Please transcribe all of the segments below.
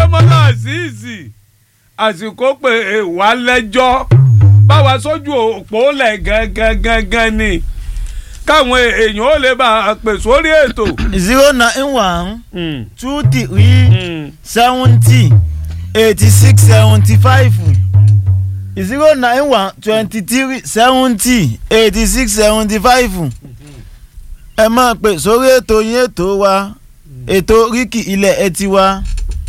adémọlá àṣìṣì àsìkò pé wà lẹ́jọ́ báwa sójú òpó lẹ̀ gangan gangan ni káwọn èèyàn ó lè bá a pè sórí ètò. zero nine one Mm, two three mm. seventy eighty six seventy five zero nine one twenty three seventy eighty six seventy five ẹ máa pè sórí ètò yín ètò wa ètò ríkì ilẹ̀ ẹ ti wa.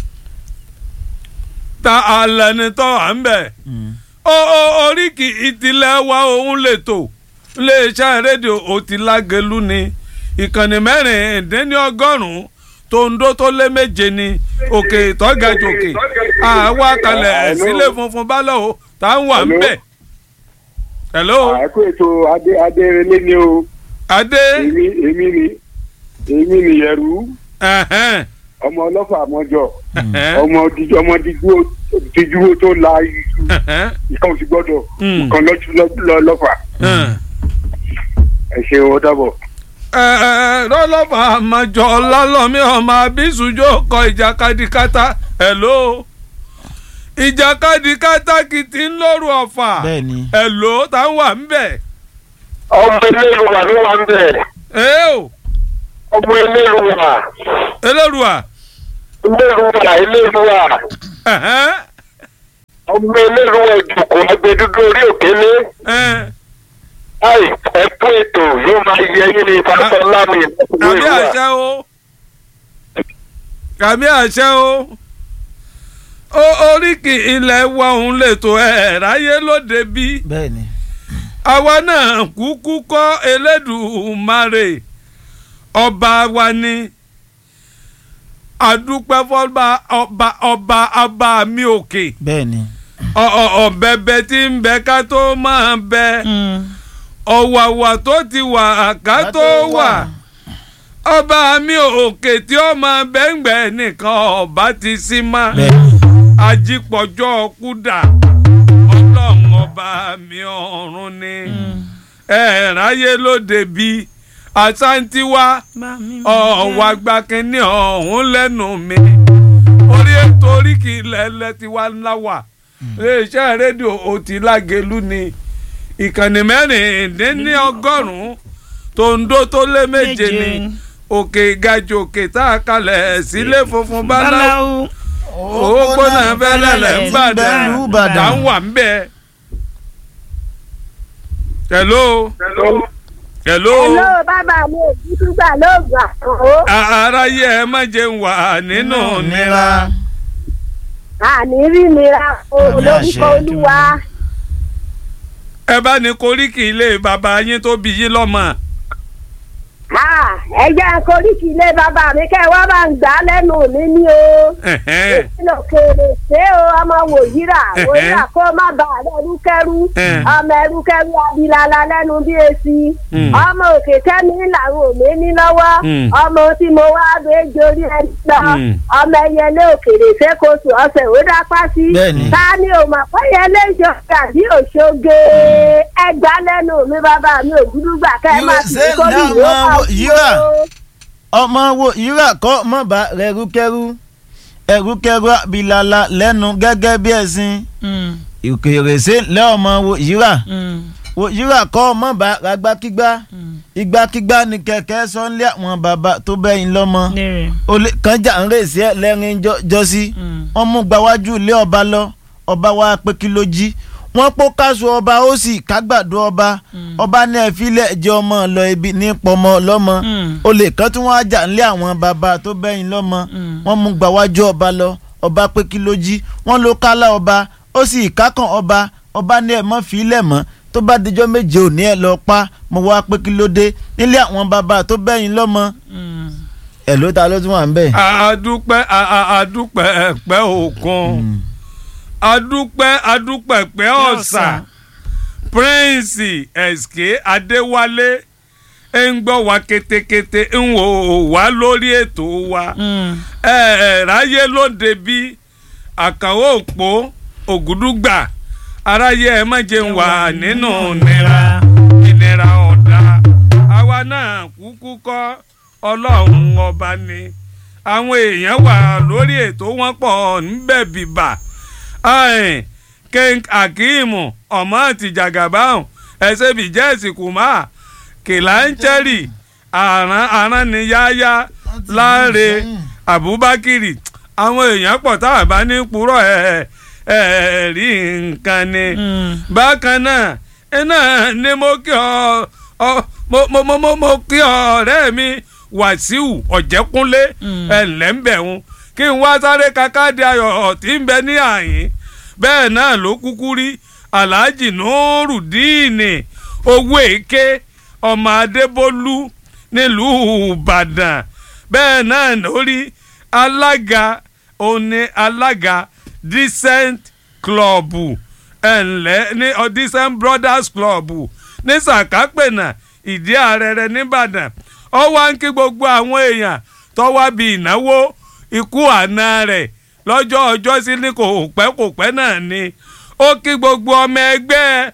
ta alẹ́ ni tọ́ à ń bẹ̀. ó ó oríkì ìtìlẹ̀ wa òun lè tò iléeṣẹ́ rédíò òtílágẹ̀lú ni ìkànnì mẹ́rìndínlọ́gọ́rùn-ún tòǹdó tó lé méje ni òkè ìtọ́gàjòkè àwa kalẹ̀ sílé funfun bálọ̀ tá à ń wà ń bẹ̀. hello àìkú ètò adé adérelé ni o adé èmi èmi ni èmi ni yẹrù ẹ̀hẹ́n, ọmọ ọlọ́fà àmọ́jọ ẹ̀hẹ́n, ọmọ díjú ọmọ díjú díjú tó la iṣu ẹ̀hẹ́n, ìkan ò sì gbọ́dọ̀ Mm. nǹkan lọ́jú lọ́- lọ́fà ẹ̀hẹ́n. ẹ ṣeun ó dàbọ̀. rọlọ́fà àmàjọ ọlọ́lọ́mí ọmọ abísùjó kọ ìjàkadì kátá hello ìjàkadì kátá kìtì ń lóru ọ̀fà bẹ́ẹ̀ni hello tá ń wà ń bẹ̀ ọmọ eléru wà ló wà ń bẹ̀ ẹ́ o ọmọ eléru wà elérùà eléru wà eléru wà ẹ̀hẹ́n, ọmọ eléru wà ìjòkó agbẹdúdú orí òkèlè ẹ̀hẹ́n. láì ẹkún ètò yóò máa yẹ yín ní pásítọ lámì kàmí ìlú wa àṣẹ o kàmí àṣẹ o ó oríkì ilẹ̀ wa òun lè tó ẹ̀ ráyé lóde bí bẹ́ẹ̀ni àwa náà kúkú kọ́ Elédùmarè ọba wa ni àdúpẹ́ fọ́ba ọba ọba ọba mi òkè bẹ́ẹ̀ni. Ọ- ọ- ọ̀bẹ̀bẹ̀ tí ń bẹ ká tó máa bẹ ọ̀wàwà tó ti wà ká tó wà ọba mi òkè tí ó máa bẹ́ǹgbẹ́ nìkan ọba ti sí má bẹ́ẹ̀ni. ajípọ̀jọ́ kúdà ọlọ́run ọba mi ọ̀run ni ẹ̀ẹ́ráyé lóde bí àṣàǹtiwá ọ̀wà gbàkínní ọ̀hún lẹ́nu mi orí ètò oríkì lẹ́lẹ́ ti wá ńlá wà iléeṣẹ́ rédíò òtílágẹ̀lú ni ìkànnì mẹ́rìndínlọ́gọ́rùn-ún tòǹdó tó lé méje ni òkè gajù òkè tá a kalẹ̀ sílé funfun báláwo owó gbóná fẹ́lẹ́lẹ̀ ń bàdàn Ìlú Ìbàdàn. tá ń wà ń bẹ̀. hello hello Hello, bàbá mi ò dúdú gbà lóògùn àkànó. A- aráyé ẹ má jẹun wà nínú nira Àní rí nira o Àmì lórúkọ àṣẹ. olúwa. ẹ bá ní koríki ilé bàbá yín tó bí yín lọ́mọ. Ah, Ẹ jẹ́ koríki ilé bàbá mi kẹ́ ẹ wá bá ń gbà á lẹ́nu mi ní o. Ẹ̀hẹ́n. Ìpínlẹ̀ òkèèrè ṣé o ọmọ wòyíra wòyíra kó má bà á lẹ́rúkẹ́rú. Ẹ̀hẹ́n. Ọmọ ẹrúkẹ́rú abilala lẹ́nu bí esi. Mm. Ọmọ òkè kẹ́mi làwọn òmé ní lọ́wọ́. Mm. Ọmọ tí mo wá gbé jorí ẹni lọ. Mm. Ọmọ ẹyẹlé òkèèrè ṣékoṣù ọ̀sẹ̀ ó dápá sí. Bẹ́ẹ̀ni. Ta ni o mọ̀ pé ẹyẹlé ìjọba àbí òṣoge? Ẹgbàá lẹ́nu mi bàbá mi ò dúdú gbà kẹ́ ẹ má Yíra- fi ṣé kórìí náà ló máa kà wo- kú yíra? o. ọmọ wo yíra kọ́ mọ̀ bá rẹ̀rúkẹ́rú ẹ̀rúkẹ́rú abilala lẹ́nu gẹ́gẹ́ bí ẹ̀sìn ìkèrè ṣe lẹ́ọ̀mọ wo yíra wo yíra kọ́ mọ̀ bá ragbákígbá igbákígbá ni kẹ̀kẹ́ sọ́nlé àwọn bàbá tó bẹ́yìn lọ́mọ olè kànjà ń rèsí ẹ lẹ́rìn jọ- jọ́sí wọ́n mú gbawájú ilé ọba lọ ọba wa pé kí ló jí wọ́n pọ́ káṣù ọba ó sì kágbàdo ọba ọba ní ẹ̀fílẹ̀ jẹ́ ọmọ lọ ibi ní pọmọ lọ́mọ olè kan tí wọ́n á jà nílé àwọn bàbá tó bẹ́yìn lọ́mọ wọ́n mú gbawájú ọba lọ ọba pé kí ló jí wọ́n ló kálá ọba ó sì kákàn ọba ọba ní ẹ̀ mọ́ fílẹ̀ mọ́ tó bá dijọ́ méje òní ẹ̀ lọ pa mo wá pé kí ló dé nílé àwọn bàbá tó bẹ́yìn lọ́mọ ẹ̀ ló ta ló tún wà ń bẹ̀. adúpẹ́ a- a- adúpẹ́ ẹ̀pẹ́ òkun adúpẹ́ adúpẹ́ ẹ̀pẹ́ ọ̀sà prince ẹ̀sìké adéwálé ń gbọ́ wa ketekete ń wò wá lórí ètò wa ẹ ẹ ráyé lóde bí àkànwó òpó ògùdùgbà aráyé ẹ má jẹun wà nínú nira ìnira ọ̀dà àwa náà kúkú kọ́ ọlọ́run ọba ni àwọn èèyàn wà lórí ètò wọn pọ̀ níbẹ̀ bìbà Ayin, king akeem ọmọ àtijàgàbáhùn ẹsẹ bìjẹsì kùmà kìláńchẹrì àrán àránníyáyá láre abubakiri àwọn èèyàn pọ̀ tá a bá ní purọ́ ẹ̀ ẹ̀ rí nǹkan ni bákan náà iná ni mo kí ọ ọ mo mo mo mo mo kí ọ̀rẹ́ mi wàsíù ọ̀jẹ̀kúnlé ẹ̀ lẹ́ńbẹ̀hún kí n wá sáré kakáde ayọ̀ tí ń bẹ ní àyín bẹ́ẹ̀ náà ló kúkú rí alhaji nurudini owó èké ọmọ adébólú nílùú ìbàdàn bẹ́ẹ̀ náà lórí alága òní alága decent club ẹ̀ǹlẹ́ ní ọ decent brothers club ní sàkápẹ̀nà ìdí àrẹrẹ nìbàdàn ó wá ń kí gbogbo àwọn èèyàn tó wá bí ìnáwó ikú àná rẹ̀ lọ́jọ́ ọjọ́ sí ní kò pẹ́ kò pẹ́ náà ni ó kí gbogbo ọmọ ẹgbẹ́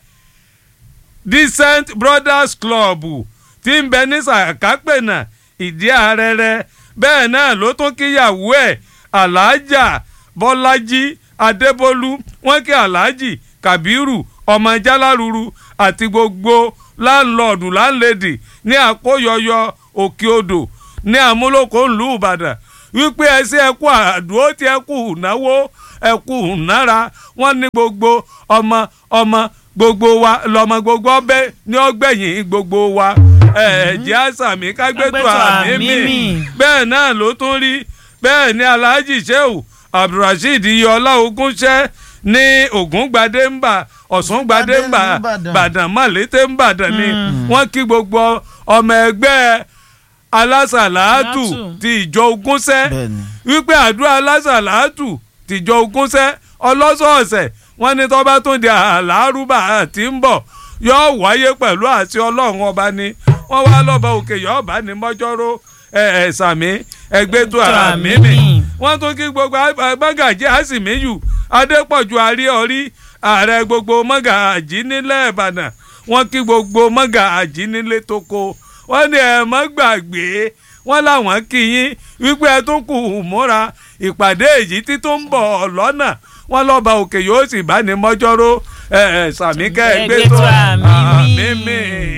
decent brothers club tí ń bẹ ní sàkápẹ̀nà ìdí àrẹrẹ bẹ́ẹ̀ náà ló tún kíyàwó ẹ̀ aláàjà bọ́lájí adébólú wọ́n kí aláàjì kàbírù ọmọ jáláruru àti gbogbo láńlọ́ọ̀dù láńlẹ́dì ní àkóyọyọ òkè odò ní àmúlòkó ńlú ìbàdàn wípé ẹsẹ ẹkú àdúró tí ẹkú náwó ẹkú nára wọn ní gbogbo ọmọ ọmọ gbogbo wa lọmọ gbogbo ọbẹ ní ọgbẹ̀yìn gbogbo wa ẹ̀ẹ́dì àsàmì kágbẹ́tò àmì mi bẹ́ẹ̀ náà ló tún rí bẹ́ẹ̀ ni alhaji sheu abdulrasheed iyọlá ogúnṣẹ́ ní ògúngbadé ń bà ọ̀sùngbadé ń bà bàdàn mọ̀lété ń bàdàn ni wọ́n kí gbogbo ọmọ ẹgbẹ́ alásàlátù ti ìjọ ogúnṣẹ́ wípé àdúrà alásàlátù ti ìjọ ogúnṣẹ́ ọlọ́sọ̀ọ̀sẹ̀ wọ́n ní tọ́ba tún di àlárúbà tí ń bọ̀ yóò wáyé pẹ̀lú àti ọlọ́run ọba ni wọ́n wá lọ́ba òkè yóò bá ní mọ́jọ́rò ẹ̀ẹ́sàmí ẹgbẹ́tò àmì mi wọ́n tún kí gbogbo mọ́gàjí àsìmíyù adépọ̀jù àríọ̀rí ààrẹ gbogbo mọ́gàjí nílẹ̀ ìbàdàn wọ́n kí gbogbo mọ́gàjí nílé tóko wọ́n ní ẹ̀ mọ́ gbàgbé wọ́n láwọn kí yín wípé ẹ tún kù múra ìpàdé èyí tí tó ń bọ̀ lọ́nà wọ́n lọ́ba òkè yóò sì bá ní mọ́jọ́rò ẹ̀ sàmíkẹ́ ẹgbẹ́tò àmì mi.